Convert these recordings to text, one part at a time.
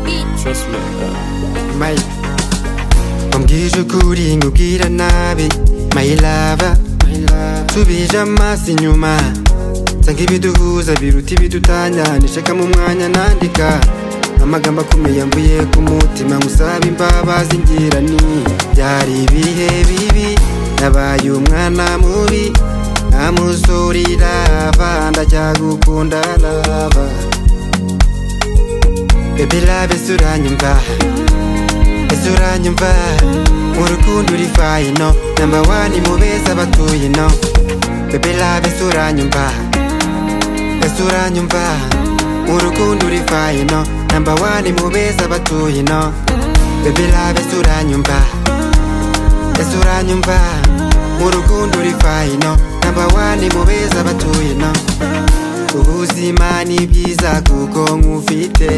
investment. My ambwije ukuri nkubwira nabi My lover subije amaso inyuma nsanga ibiduhuza biruta ibidutanya nishakamo umwanya nandika amagambo akomeye mvuye ku mutima nkusaba imbabazi ngira ni byari ibihe bibi nabaye umwana mubi ntamusurira avanda ajya gukunda lava Baby love ese uranyumva ese uranyumva mu rukundo uri fayino namba wani mu beza batuye ino Baby love ese uranyumva ese uranyumva mu rukundo uri fayino namba wani mu beza batuye ino Baby love ese uranyumva ese uranyumva mu rukundo uri fayino namba wani mu beza batuye ino ubuzima ni byiza kuko nkufite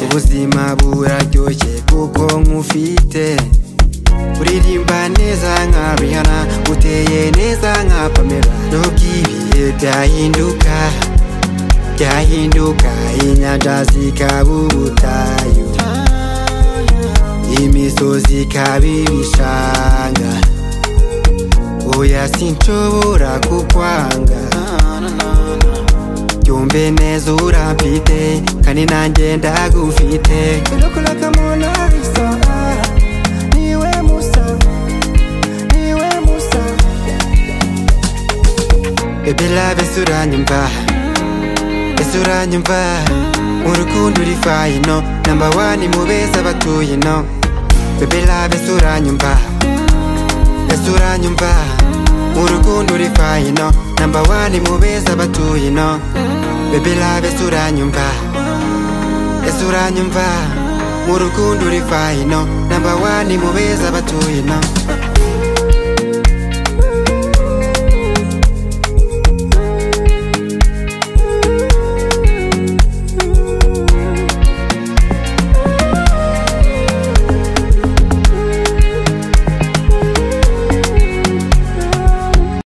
ubuzima buraryoshye kuko nkufite uririmba neza nka rihana uteye neza nka pamela nubwo ibihe byahinduka byahinduka inyanja zikaba ubutayu imisozi ikaba ibishanga oya sinshobora kukwanga byumve neza uramfite kandi nanjye ndagufite Baby love ese uranyumva ese uranyumva mu rukundo uri fayino namba wani mu beza batuye ino Baby love ese uranyumva ese uranyumva mu rukundo uri fayino namba wani mu beza batuye ino Baby love ese uranyumva ese uranyumva mu rukundo uri fayino namba wani mu beza batuye ino